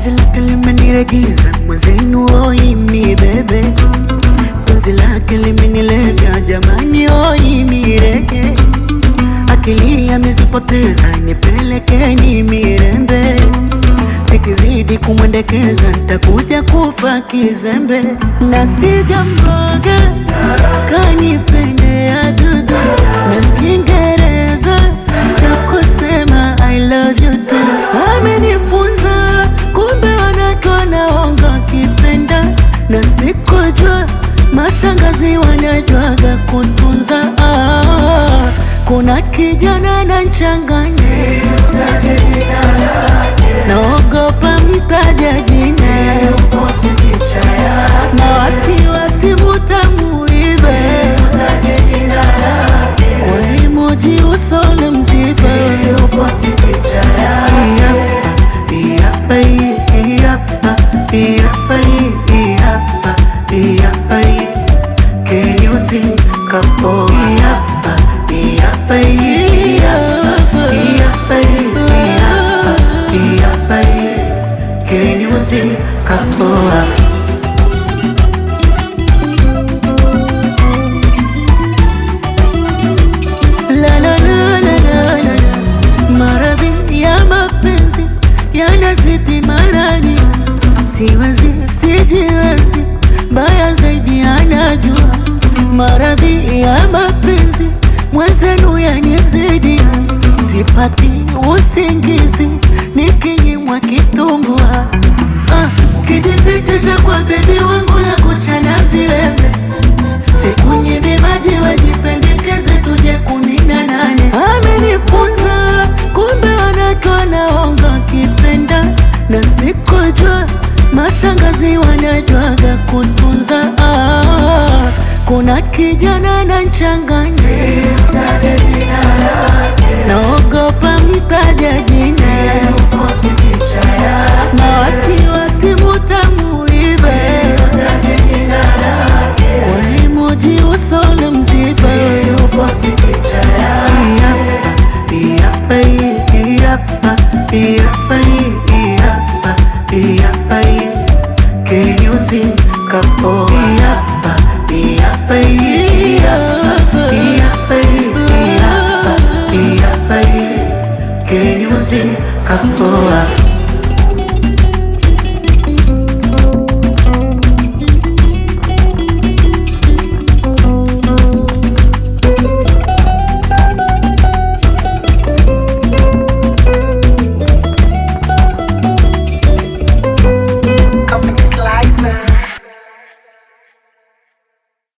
penzi lake limeniregiza mwenzenu oi mnibebe penzi lake limenilevya jamani oi mirege akili amezipoteza nipelekeni mirembe nikizidi kumwendekeza ntakuja kufa kizembe na sijamboga kanipendea dudu na kiingereza cha kusema I love you tu amenifunza kumbe wanawake wanaonga kipenda na sikujua mashangazi wanajwaga kutunza ah, kuna kijana na nchanganya naogopa mtaja jina na wasiwasi mutamuibe kwa emoji usole mzibe Iyapa, iyapa, iyapa, iyapa, iyapa, iyapa, Can you sing kapo? Iyapa, iyapa, iyapa, iyapa, iyapa, iyapa, Can you sing kapo? La la la la la la la. Maradhi ya mapenzi yanazidi marani, siwezi sijiwezi, mbaya zaidi anajua. Maradhi ya mapenzi mwenzenu yanizidi, sipati usingizi nikinyimwa kitumbua. Ah, kijipitisha kwa bebi wangu ya kuchana viwembe Sikunyimi maji wajipendekeze tuje kumi na nane. Amenifunza kumbe wanawake wanaonga kipenda, na sikujua mashangazi wanajwaga kutunza. Ah, kuna kijana na nchanganya, naogopa mtaja jina na wasiwasi mutamuibe kwa emoji usole mzibe Iyapa, iyapa, iyapa, iyapa, iyapa, iyapa, Can you sing kapo? Iyapa, iyapa, iyapa, iyapa, iyapa, iyapa, Can you sing kapo?